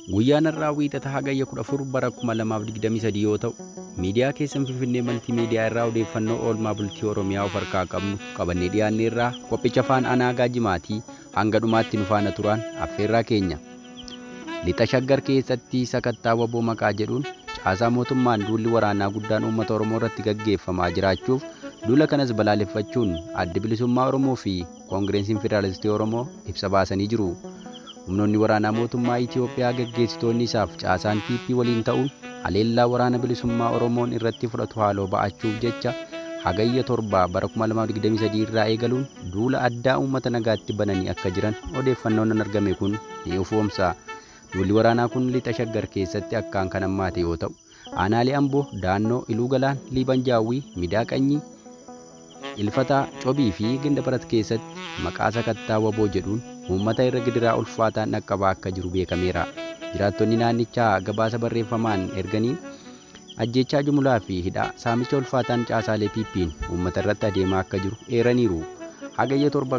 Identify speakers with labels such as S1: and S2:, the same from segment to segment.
S1: Guyyaan har'aa wiixata hagayya 14 bara 2023 yoo ta'u, miidiyaa keessan Finfinnee Maltiimiidiyaa irraa odeeffannoo oolmaa bultii Oromiyaa of harkaa qabnu qabannee dhiyaanne irraa qophicha afaan anaagaa jimaatii hanga dhumaatti nu faana turan affeerraa keenya. Lixa shaggar keessatti sakattaa waboo maqaa jedhuun caasaa mootummaan duulli waraanaa guddaan uummata Oromoo irratti gaggeeffamaa jiraachuuf duula kanas balaaleffachuun adda bilisummaa Oromoo fi Koongireesiin Federaalistii Oromoo ibsa baasanii jiru. Humnoonni waraanaa mootummaa Itoophiyaa gaggeessitoonni isaaf caasaan PP waliin ta'uun haleellaa waraana bilisummaa Oromoon irratti fudhatu haaloo ba'achuuf jecha hagayya torba bara 2023 irraa eegaluun duula addaa uummata nagaatti bananii akka jiran odeeffannoon argame kun ni ifoomsa. Duulli waraanaa kun lixa shaggar keessatti akkaan kan hammaate yoo ta'u, aanaalee Amboo, Daannoo, Iluu Galaan, Liiban Jaawwii, Midaa Qanyii, Ilfataa, Cobii fi Ginda Barat keessatti maqaa sakattaa waboo jedhuun uummata irra gidiraa ulfaataan dhaqqabaa akka jiru beekameera. Jiraattonni naannichaa gabaasa barreeffamaan erganiin ajjechaa jumlaa fi hidhaa saamicha ulfaataan caasaalee piippiin uummata irratti adeemaa akka jiru eeraniiru. Hagayya torba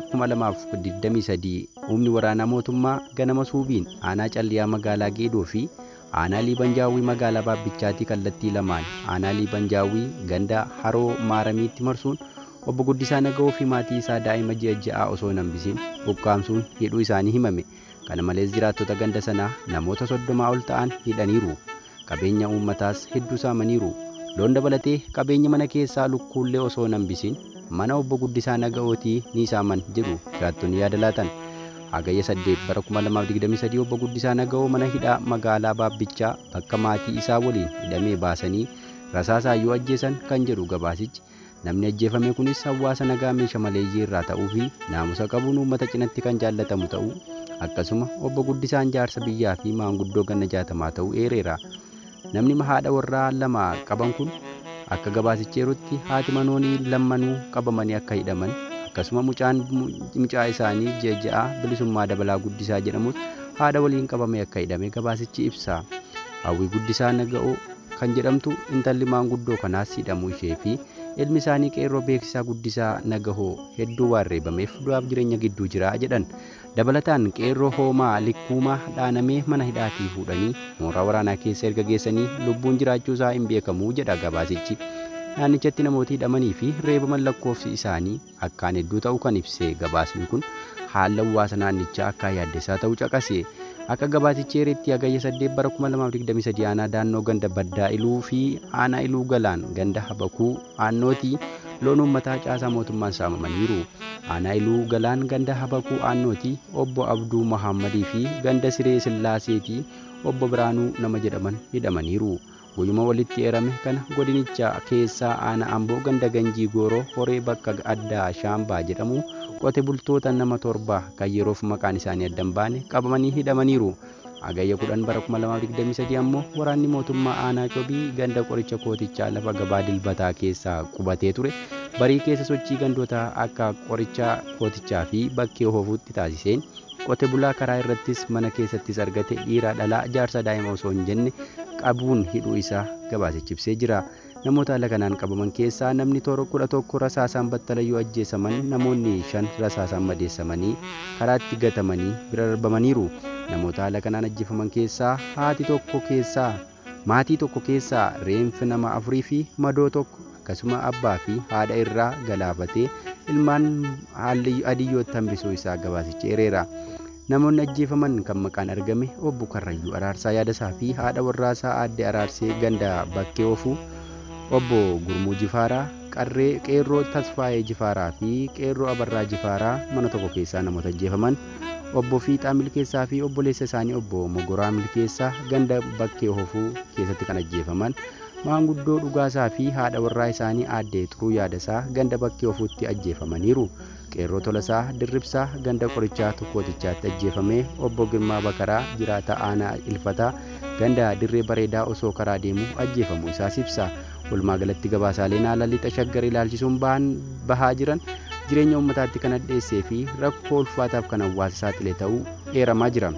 S1: 2023 humni waraanaa mootummaa ganama suubiin aanaa calliyaa magaalaa Geedoo fi aanaa Liibanjaawwii magaalaa Baabbichaatii kallattii lamaan aanaa Liibanjaawwii ganda haroo maaramiitti marsuun obbo Guddisaa Naga'oo fi maatii isaa daa'ima ji'a ja'aa osoo hin hambisiin ukkaamsuun hidhuu isaanii himame. Kana malees jiraattota ganda sanaa namoota soddomaa ol ta'an hidhaniiru. Qabeenya uummataas hedduu saamaniiru. Loon dabalatee qabeenya mana keessaa lukkuullee osoo hin hambisiin mana obbo Guddisaa Naga'ootii ni saaman jedhu jiraattonni yaada laatan. Hagayya 8 bara 2023 obbo Guddisaa Naga'oo mana hidhaa magaalaa Baabbichaa bakka maatii isaa waliin hidhamee baasanii rasaasayyuu ajjeesan kan jedhu gabaasichi. Namni ajjeefame kunis hawaasa nagaa meeshaa maleeyyii irraa ta'uu fi naamusa qabuun uummata cinatti kan jaallatamu ta'uu akkasuma obbo Guddisaan jaarsa biyyaa fi maanguddoo ganna jaatamaa ta'uu eereera. Namni haadha warraa lama qaban kun akka gabaasicheerutti haati manoonii lammanuu qabamanii akka hidhaman akkasuma mucaan mucaa isaanii ji'a ja'a bilisummaa dabalaa guddisaa jedhamus haadha waliin qabamee akka hidhame gabaasichi ibsa. Hawwii guddisaa naga'oo kan jedhamtu intalli maanguddoo kanaas hidhamuu ishee fi ilmi isaanii qeerroo beeksisaa guddisaa nagahoo hedduu waan reebameef du'aaf jireenya gidduu jira jedhan dabalataan qeerroo hoomaa likkuumaa dhaanamee mana hidhaatii fuudhanii mooraa waraanaa keessa erga geessanii lubbuun jiraachuu isaa hin beekamuu jedha gabaasichi naannichatti namooti hidhamanii fi reebaman lakkoofsi isaanii akkaan hedduu ta'uu kan ibse gabaasni kun haala hawaasa naannichaa akka yaaddessaa ta'uu caqase akka gabaasichi eeretti hagayya 8 bara 2023 aanaa daannoo ganda baddaa iluu fi aanaa iluu galaan ganda habakuu aannootii loon uummataa caasaa mootummaan saamamaniiru aanaa iluu galaan ganda habakuu aannootii obbo abduu mahammadii fi ganda siree sillaaseetii obbo biraanuu nama jedhaman hidhamaniiru guyyuma walitti eerame kana godinicha keessaa aanaa amboo ganda ganjii gooroo horee bakka addaa shaambaa jedhamu qote bultoota nama torba kan yeroof maqaan isaanii addan baane qabamanii hidhamaniiru. Hagayya 10 bara 2023 ammoo waraanni mootummaa aanaa cobii ganda qoricha kootichaa lafa gabaa dilbataa keessaa qubatee ture barii keessa sochii gandoota akka qoricha kootichaa fi bakkee hoofuutti taasiseen qote bulaa karaa irrattis mana keessattis argate dhiira dhalaa jaarsa daa'ima osoo hin jenne qabuun hidhuu isaa gabaasichi ibsee jira. namoota haala kanaan qabaman keessaa namni toora kudha tokko rasaasaan battalayyuu ajjeesaman namoonni shan rasaasaan madeessamanii karaatti gatamanii bira darbamaniiru namoota haala kanaan ajjeefaman keessaa haati tokko keessaa maatii tokko keessaa reenfi nama afurii fi madoo tokko akkasuma abbaa fi haadha irraa galaafatee ilmaan haalli adiyyootti hambisuu isaa gabaasichi eereera. Namoonni ajjeefaman kan maqaan argame obbo Karrayyuu Araarsaa Yaadasaa fi haadha warraasaa aadde Araarsee ganda bakkee oofuu obbo Gurmuu Jifaaraa, Qarree Qeerroo Tasfaayee Jifaaraa fi Qeerroo Abarraa Jifaaraa mana tokko keessaa namoota ajjeefaman, obbo Fiixaa Milkeessaa fi obboleessa isaanii obbo Mogoraa Milkeessaa ganda bakkee oofuu keessatti kan ajjeefaman, maanguddoo dhugaasaa fi haadha warraa isaanii aaddee xuruu yaadasaa ganda bakkee oofuutti ajjeefamaniiru. Qeerroo Tolasaa Dirribsaa ganda qorichaa tokkootichaatti ajjeefamee obbo Girmaa Bakaraa jiraata aanaa Ilfataa ganda dirree bareedaa osoo karaa deemu ajjeefamuu isaas ibsa. Walumaa galatti gabaasaaleen haala lixa shaggar ilaalchisuun bahaa jiran jireenya uummataatti kan addeessee fi rakkoo ulfaataaf kan hawaasa saaxile ta'uu eeramaa jira.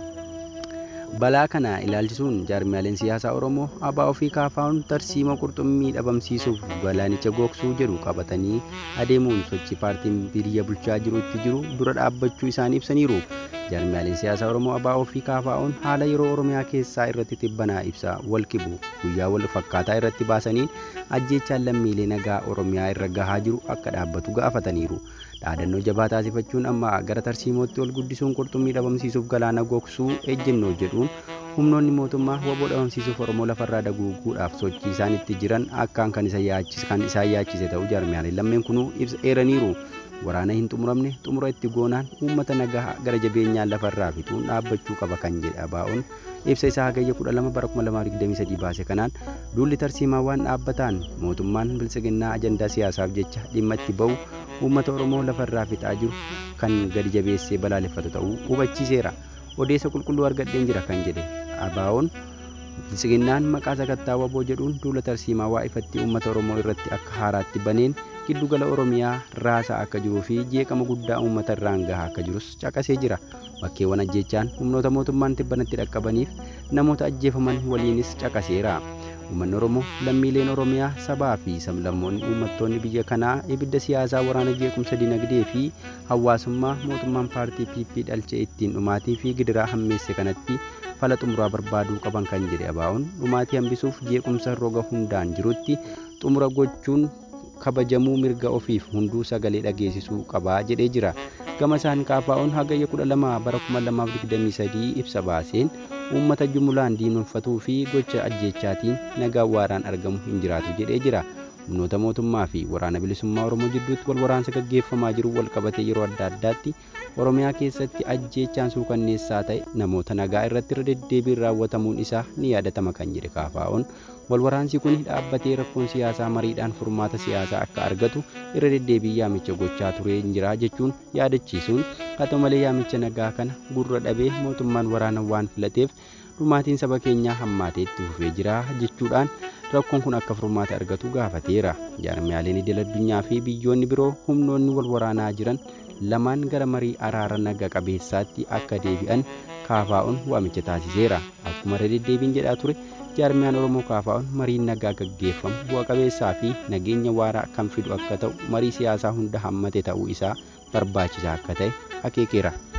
S1: Balaa kana ilaalchisuun jaarmiyaaleen siyaasaa Oromoo abaa ofii kaafaa'uun tarsiima qurxummii dhabamsiisuuf galaanicha gogsuu jedhu qabatanii adeemuun sochii paartiin biyya bulchaa jiru itti jiru dura dhaabbachuu isaanii ibsaniiru. Jaarmiyaaleen siyaasaa Oromoo ABO fi KFO'n haala yeroo Oromiyaa keessaa irratti xibbanaa ibsa wal qibu guyyaa wal fakkaataa irratti baasaniin ajjeechaan lammiilee nagaa Oromiyaa irra gahaa jiru akka dhaabbatu gaafataniiru. Dhaadannoo jabaa taasifachuun amma gara tarsiimootti ol guddisuun qurxummii dhabamsiisuuf galaana gogsuu ejjennoo jedhuun humnoonni mootummaa waboo dhabamsiisuuf Oromoo lafarraa daguuguudhaaf sochii isaan itti jiran akkaan kan isaan yaachise ta'uu jaarmiyaaleen lammeen kunuu ibsa eeraniiru. waraana hin xumuramne xumura itti goonaan uummata nagaa gara jabeenyaan lafarraa fixuun dhaabbachuu qaba kan jedhe ABO'n ibsa isaa hagayya 12 bara 2023 baase kanaan duulli tarsiimaa waan dhaabbataan mootummaan bilisiginnaa ajandaa siyaasaaf jecha dhimma itti ba'u uummata oromoo lafarraa fixaa jiru kan gadi jabeessee balaaleffatu ta'uu hubachiiseera odeessa qulqulluu argadheen jira kan jedhe ABO'n bilisiginnaan maqaa sakattaa waboo jedhuun duula tarsiimaa waa ifatti uummata oromoo irratti akka haaraatti baneen giddugala oromiyaa raasaa akka jiruu fi jeeqama guddaa uummata irraan gahaa akka jirus caqasee jira bakkeewwan ajjeechaan humnoota mootummaan tibbanatti dhaqqabaniif namoota ajjeefaman waliinis caqaseera uummanni oromoo lammiileen oromiyaa sabaa fi sablammoonni uummattoonni biyya kanaa ibidda siyaasaa waraana jeequmsa dinagdee fi hawaasummaa mootummaan paartii pp dhalchee ittiin dhumaatii fi gidiraa hammeesse kanatti fala xumuraa barbaaduu qaban kan jedhe ABO'n dhumaatii hambisuuf jeequmsa roga hundaan jirutti xumura gochuun kabajamuu mirga ofiif hunduu sagalee dhageessisuu qabaa jedhee jira gama isaan KFO'n hagayya 12 bara 2023 ibsa baaseen uummata jumulaan diinonfatuu fi gocha ajjeechaatiin nagaa waaraan argamu hin jiraatu jedhee jira humnoota mootummaa fi waraana bilisummaa oromoo jidduutti wal waraansa gaggeeffamaa jiru wal qabatee yeroo adda addaatti oromiyaa keessatti ajjeechaan suukanneessaa ta'e namoota nagaa irratti irra deddeebiin raawwatamuun isaa ni yaadatama kan jedhe KFO'n wal waraansi kun dhaabbatee rakkoon siyaasaa mariidhaan furmaata siyaasaa akka argatu irra deddeebii yaamicha gochaa turee jira jechuun yaadachiisuun haa ta'u malee yaamicha nagaa kana gurra dhabee mootummaan waraana waan filateef dhumaatiin saba keenyaa hammaatee itti fufee jira jechuudhaan rakkoon kun akka furmaata argatu gaafateera jaarmiyaaleen idil addunyaa fi biyyoonni biroo humnoonni wal waraanaa jiran lamaan gara marii araara naga qabeessaatti akka deebi'an KFO'n waamicha taasiseera akkuma irra deddeebiin jedhaa ture jaarmiyaan oromoo KFO'n mariin nagaa gaggeeffamu bu'a qabeessaa fi nageenya waaraa kan fidu akka ta'u marii siyaasaa hunda hammate ta'uu isaa barbaachisaa akka ta'e akeekeera.